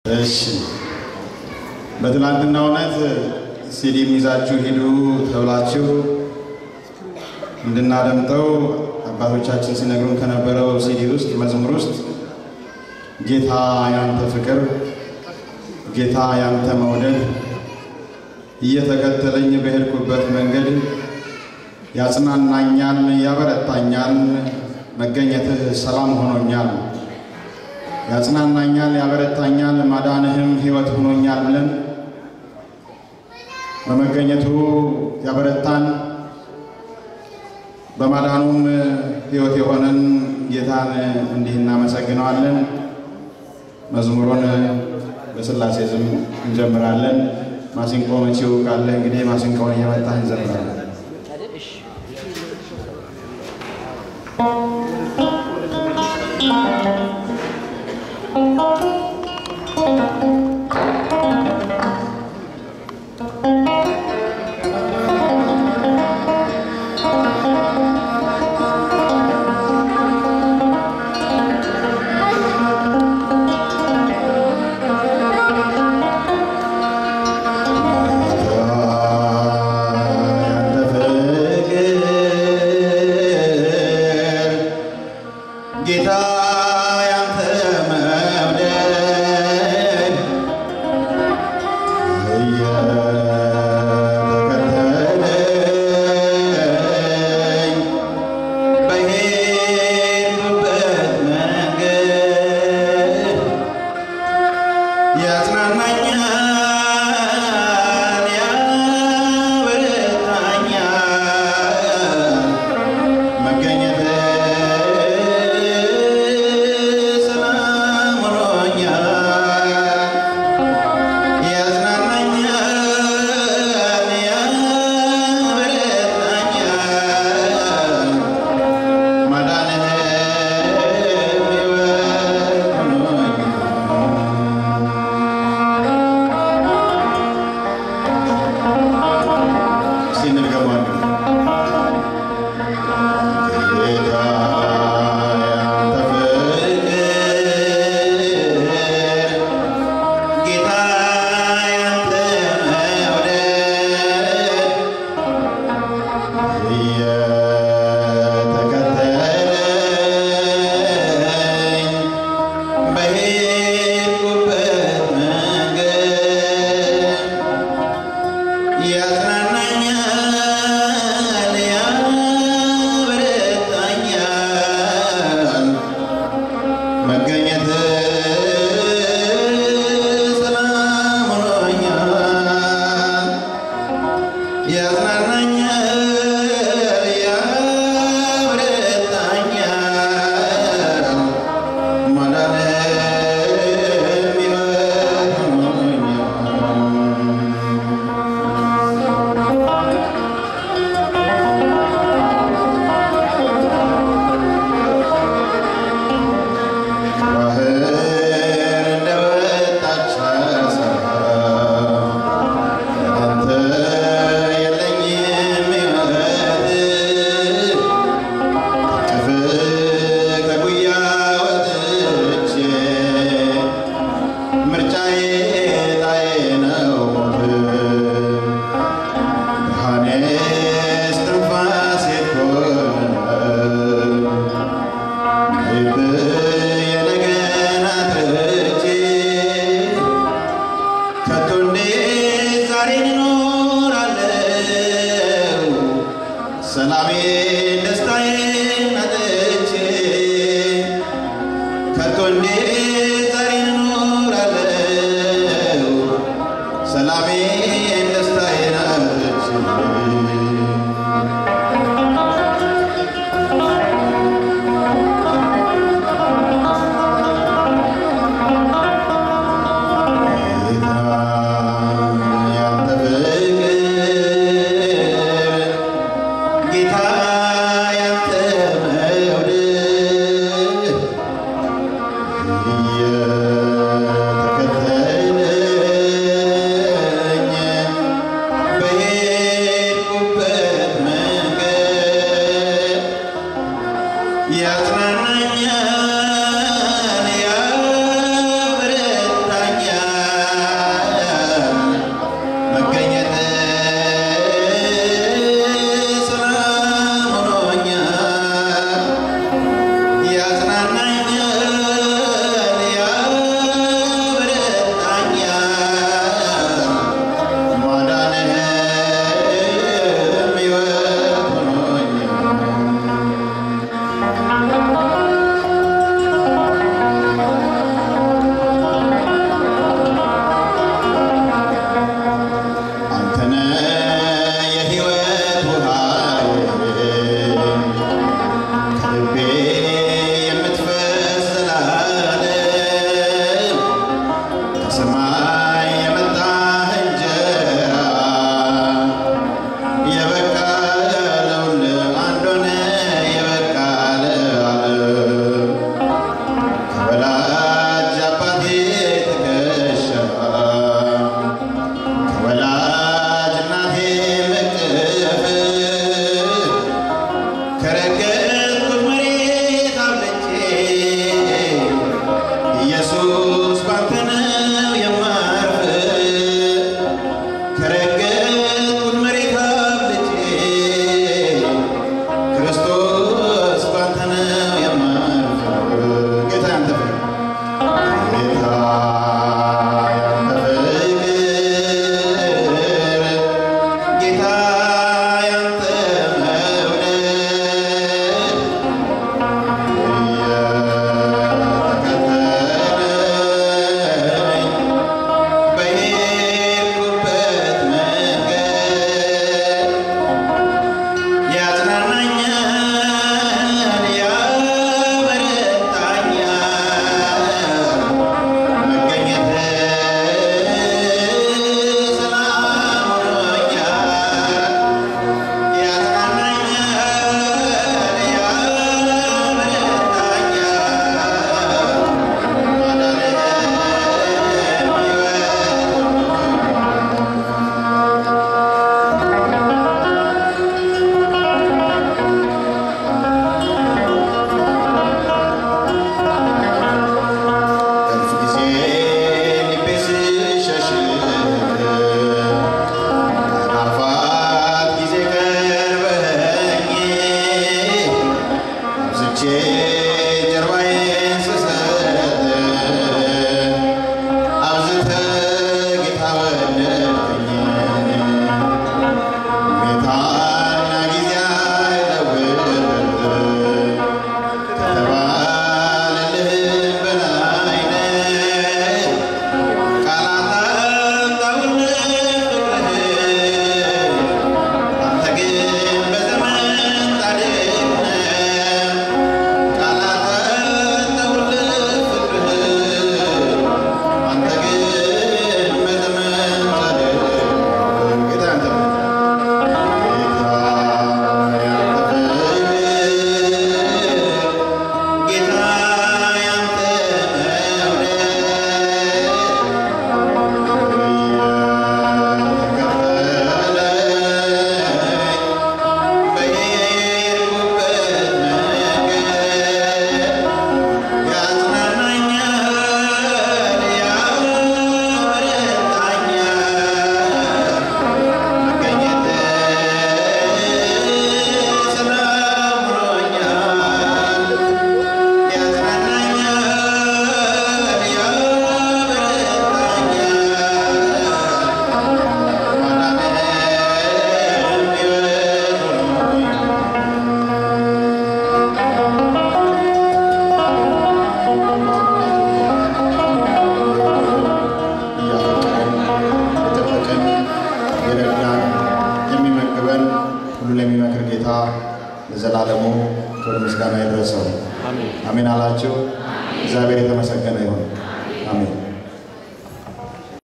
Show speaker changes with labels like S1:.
S1: እሺ በትናንትናው ዕለት ሲዲም ይዛችሁ ሂዱ ተብላችሁ እንድናደምጠው አባቶቻችን ሲነግሩን ከነበረው ሲዲ ውስጥ መዝሙር ውስጥ ጌታ ያንተ ፍቅር፣ ጌታ ያንተ መውደድ እየተከተለኝ በሄድኩበት መንገድ ያጽናናኛል፣ ያበረታኛል፣ መገኘትህ ሰላም ሆኖኛል ያጽናናኛል፣ ያበረታኛል፣ ማዳንህም ሕይወት ሆኖኛል ብለን በመገኘቱ ያበረታን በማዳኑም ሕይወት የሆነን ጌታን እንዲህ እናመሰግነዋለን። መዝሙሩን በሥላሴ ስም እንጀምራለን። ማሲንቆ መቺው ካለ እንግዲህ ማሲንቆውን እየመታን እንዘምራለን። ጌታ ያንተ መውደድ እየተከተለኝ በሄድኩበት መንገድ ያጽናናኛል፣ ያበረታኛል መገኘትህ ሰላም ሆኖኛል። ያጽናናኛል፣ ያበረታኛል ማዳንህም ሕይወት ሆኖኛል። እስቲ እንድገመዋለን። ጌታ ያንተ ፍቅር፣ ጌታ ያንተ መውደድ እየተከተለኝ በሄድኩበት መንገድ ያጽናናኛል፣ ያበረታኛል መገኘትህ ሰላም ሆኖኛል። ያጽናናኛል፣ ያበረታኛል ማዳንህም ሕይወት ሆኖኛል። ባህር እንደወጣች አሳ አንተ የለኝም ሕይወት ከፍ ከጉያ ወጥቼ ምርጫዬ ላይ ነው ሞት ብርሃኔ እስትንፋሴ ኮነ የነገን አትርቼ ከቶ እንዴት ዛሬን እኖራለሁ ሰላሜን ደስታዬን አጥቼ ከቶ እንዴት ዛሬን እኖራለሁ ሰላሜን ደስታዬን አጥቼ ጌታ ያንተ ፍቅር ጌታ ከሰማይ የመጣ እንጀራ የበቃ ለሁሉም አንድ ሆነ የበቃ ለዓለም ከወላጅ አባቴ ትከሻ ከወላጅ እናቴ እቅፍ ከረገጥኩት መሬት አብልጬ ኢየሱስ ባንተ ነው የማርፍ ከረገጥኩት መሬት አብልጬ ክርስቶስ ባንተ ነው የማርፍ ጌታ ያንተ ፍቅር ጌታ ያንተ ፍቅር ጌታ ያንተ መውደድ እየተከተለኝ በሄድኩበት መንገድ ያጽናናኛል፣ ያበረታኛል። መገኘትህ ሰላም ሆኖኛል። ያጽናናኛል፣ ያበረታኛል። ማዳንህ ሕይወት እልፍ ጊዜ ልቤ ሲሸሽግ አልፋት ጊዜ ቀርበኸኝ አብዝቼ ጀርባዬን ስሰጥ አብዝተህ ጌታ ወደድከኝ ሁኔታና ጊዜ አይለውጥ ከተባለልህ በላይ ነህ። ቃላት አጣሁልህ ፍቅርህን፣ አንተ ግን በዘመን ጻድቅ ነህ። ቃላት አጣሁልህ ፍቅርህን፣ አንተ ግን በዘመን ጻድቅ ነህ። ጌታ ያንተ ነው። ጌታ ያንተ መውደድ በሄድኩበት መንገድ ያጽናናኛል፣ ያበረታኛል። ሰላም ሆኖኛል፣ ያጽናናኛል፣ ያበረታኛል። ማዳንህ ሕይወት ሆኖኛል። እያፈቀረን የጠበቀን የረዳን የሚመግበን ሁሉ ለሚመክር ጌታ ለዘላለሙ ክብር ምስጋና ይድረሰው። አሜን አላችሁ። እግዚአብሔር የተመሰገነ ይሁን። አሜን።